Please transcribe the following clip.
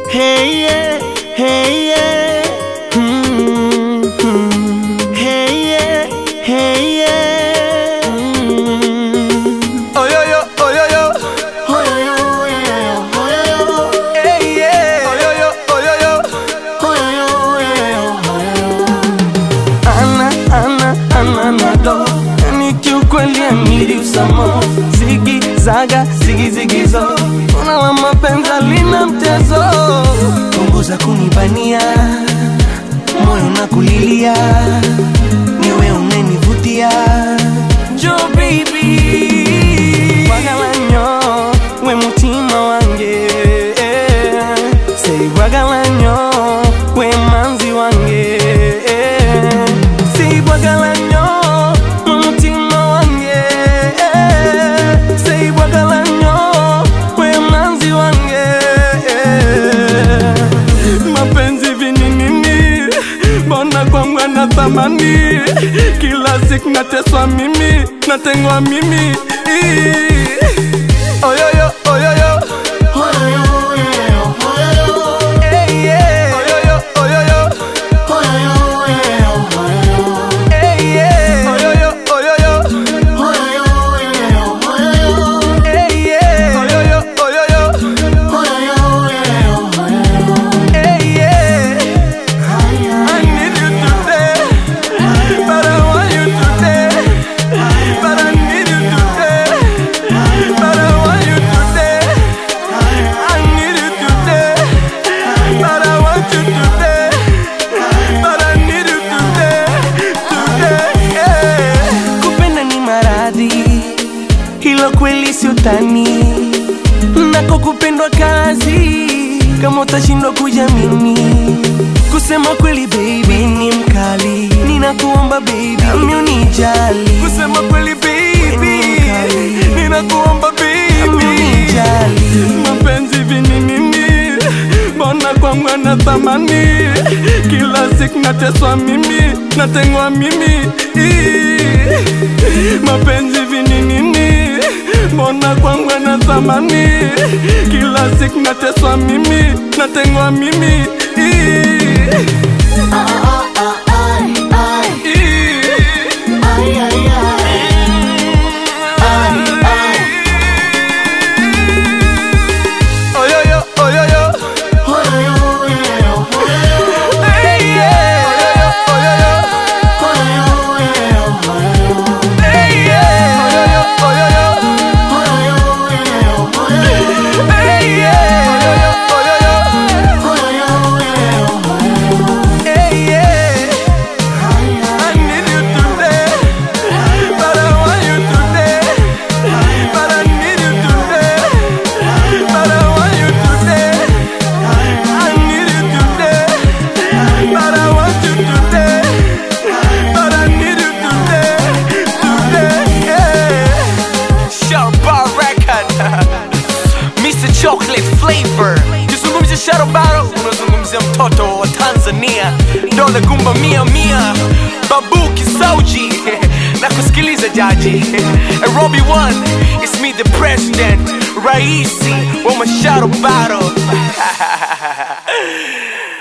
Hey yeah, hey yeah. Mm, mm. Hey yeah, hey yeah. Mm. Oyoyo, oyoyo, Oyoyo, oyoyo, oyoyo. hey yeah. Oyoyo, oyoyo, Oyoyo, oyoyo, oyoyo. ana, ana, ana nado. Yani kiukweli amiri usamo. Zigi, zaga, zigi, zigi zo. Una la mapenzi lina mtezo. Punguza kunibania, moyo na kulilia. Niwe unenivutia. Jo baby. Wagalanyo, we mutima wange. Say wagalanyo, we manzi wange. Say wagalanyo, we mutima wange. Say wagalanyo, we manzi wange. Mapenzi vininini, mbona kwangu na thamani? Kila siku nateswa mimi, natengwa mimi. Oyoyo, oyoyo, Oyoyo, oyoyo, oyoyo. hey yeah. Oyoyo, oyoyo, Oyoyo, oyoyo, oyoyo. hey yeah. Oyoyo, oyoyo, Oyoyo, oyoyo, oyoyo. hey yeah. Oyoyo, oyoyo, Oyoyo, oyoyo, oyoyo. hey yeah. I need you today, but I want you today. But I need you today, but I want you today. I need you today, but I want you today. But I need you today, today. Yeah. Kupenda ni maradhi, hilo kweli si utani. Nako kupendwa kazi, kama utashindwa kuja mimi. Kusema kweli baby ni mkali, ninakuomba baby nami unijali. Kusema kweli baby, ninakuomba baby unijali. Mapenzi vininini, mbona kwangu ana thamani? Kila siku nateswa mimi, natengwa mimi. Mapenzi vininini, mbona kwangu ana thamani? Kila siku nateswa mimi, natengwa mimi. Ah, ah, ah, ay, ay. Ay, ay, ay. Ay, ay. Oyoyo, oyoyo, Oyoyo, oyoyo, oyoyo. hey yeah. Oyoyo, oyoyo, Oyoyo, oyoyo, oyoyo. hey yeah. Oyoyo, oyoyo, Oyoyo, oyoyo, oyoyo. hey yeah. Oyoyo, oyoyo, Oyoyo, oyoyo, oyoyo. hey yeah. I need you today, but I want you today. But I need you today, but I want you today. I need you today, but I want you today. But I need you today, today. Yeah. Sharp Bar Record, Mr. Chocolate Flavor. Kizungumzia Shadow Battle, unazungumzia mtoto wa Tanzania, dole gumba mia mia, babu kisauji na kusikiliza jaji Robbie One, it's me the president, Raisi wa Shadow Battle